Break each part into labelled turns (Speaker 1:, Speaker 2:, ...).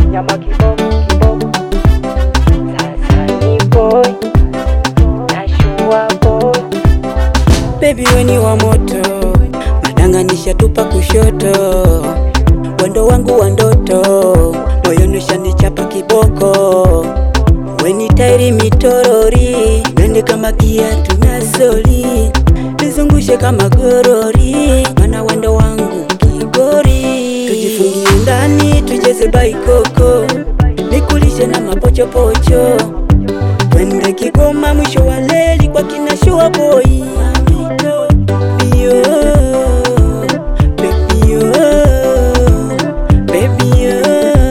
Speaker 1: nyama kiboko kiboko. Sasa ni boy, nashua boy.
Speaker 2: Baby weni wa moto, madanga nishatupa kushoto, wendo wangu wa ndoto, moyoni ushanichapa kiboko, weni tairi mitorori, nende kama kiatu na soli, nizungushe kama gorori, mana wendo wangu kigori, tujifungie ndani tucheze baikoko, nikulishe na mapochopocho Twende Kigoma mwisho wa leli kwa kina Shua Boy. Yo, baby yo, baby yo,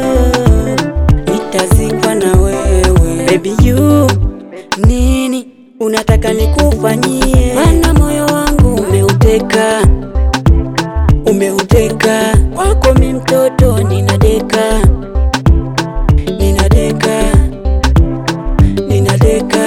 Speaker 2: nitazikwa na wewe baby you. Nini unataka nikufanyie? Mana moyo wangu umeuteka, umeuteka kwako, mi mtoto ninadeka, ninadeka ninadeka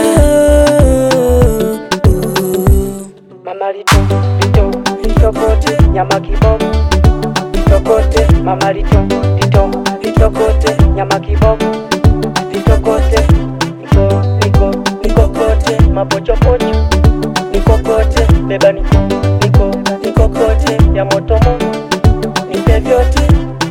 Speaker 1: Mama lito lito litokote nyama kiboko litokote mama lito lito litokote nyama kiboko litokote niko niko nikokote mapochopocho nikokote beba niko niko nikokote ya moto moto nipe vyote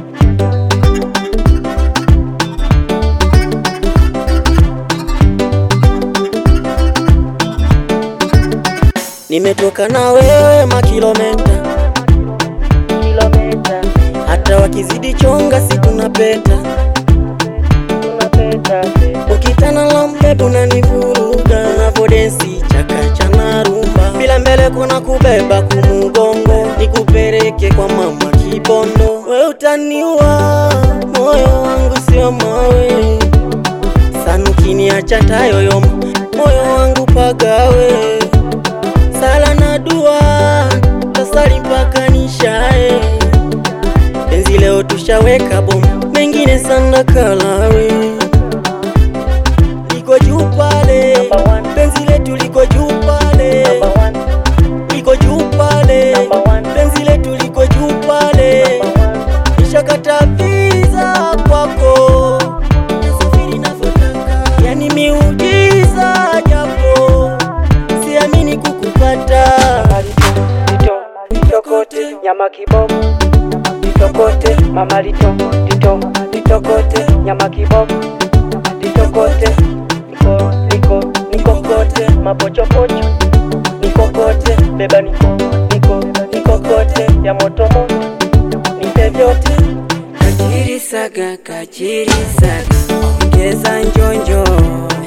Speaker 2: nimetoka na wewe makilometa
Speaker 1: kilomita
Speaker 2: hata wakizidi chonga si tunapeta
Speaker 1: tunapeta
Speaker 2: ukitana la mbebu unanivuruga unavodensi chakacha na rumba bila mbele kuna kubeba kumugongo nikupeleke kwa mama kibondo we utaniwa moyo wangu sio mawe sanukiniacha tayoyoma moyo wangu pagawe sala na dua tasali mpaka nishae penzi leo tushaweka bomu mengine sana kalawe liko juu pale
Speaker 1: Number one.
Speaker 2: penzi letu liko juu pale
Speaker 1: number one
Speaker 2: liko juu pale
Speaker 1: Number one.
Speaker 2: penzi letu liko juu pale
Speaker 1: number one
Speaker 2: nishakata visa kwako nasafiri navyotaka yani miujiza japo siamini kukupata
Speaker 1: lito litokote nyama kiboko litokote mama lito lito litokote nyama kiboko litokote niko niko nikokote mapochopocho nikokote beba niko niko nikokote ya moto moto nipe vyote
Speaker 2: kachiri saga kachiri saga ongeza njonjo